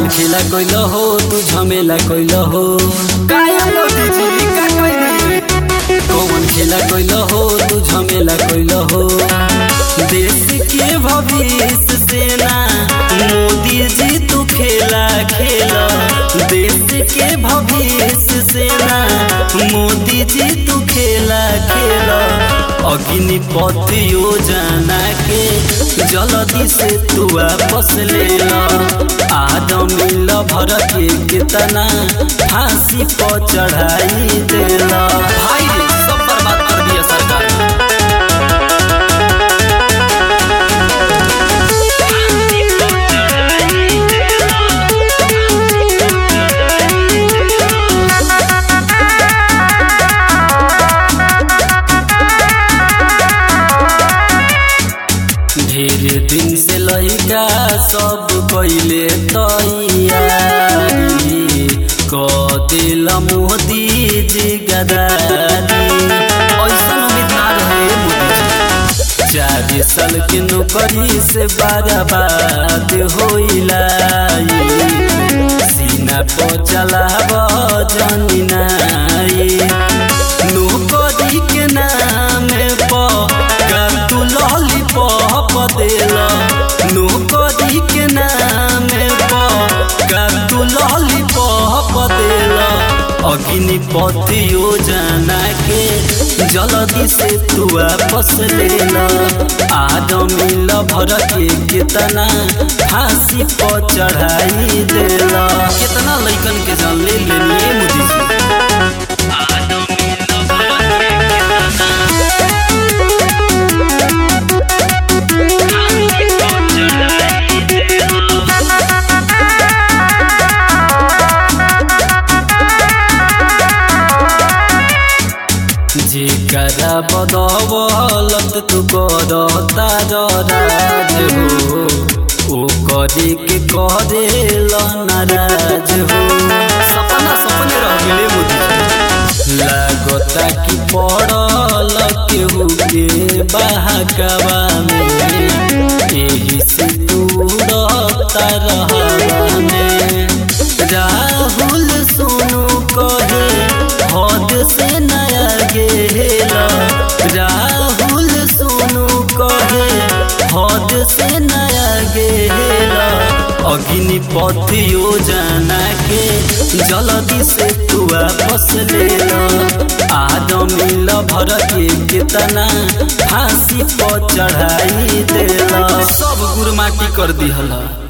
खेला कैल हो तू झमेला कैल हो काया मोदी जी का कहनी कौन खेला कैल हो तू झमेला कैल हो देश के भविष्य सेना मोदी जी तू खेला खेला देश के भविष्य सेना मोदी जी तू खेला खेला अग्निपथ योजना के जल्दी से तू वापस ले ला आज मिल भर के कितना फांसी पर चढ़ाई देला भाई रे सब बर्बाद कर दिया सरकार ढेर दिन से लइका सब पहिले तैयारी क दिल मोदी जी गदारी ऐसा उम्मीद ना रहे मोदी जी चार साल के नौकरी से बर्बाद होइला सीना पर चलाब जनीनाई नौकरी के नाम पर तू लॉलीपॉप देला नौकरी के नाम पर तू लॉलीपॉप देला अग्निपथ योजना के जल्दी से तू वापस लेला आज मिल भर के कितना फांसी पर चढ़ाई देला कितना लइकन के जान ले लेनी मोदी जी जेकरा बदौलत तू करता राज हो ओ करे के करे नाराज हो सपना सपने रह गेले मोदी जी लागता कि पड़ल केहू के बहकवा में एही से दूरता रहवा में राहुल सोनू कहे हद से नया गेला राहुल सोनू कहे हद से नया गेला अग्निपथ योजना के जल्दी से तू वापस लेला आज मिल भर के कितना फांसी पर चढ़ाई देला सब गुरमाटी कर दिहला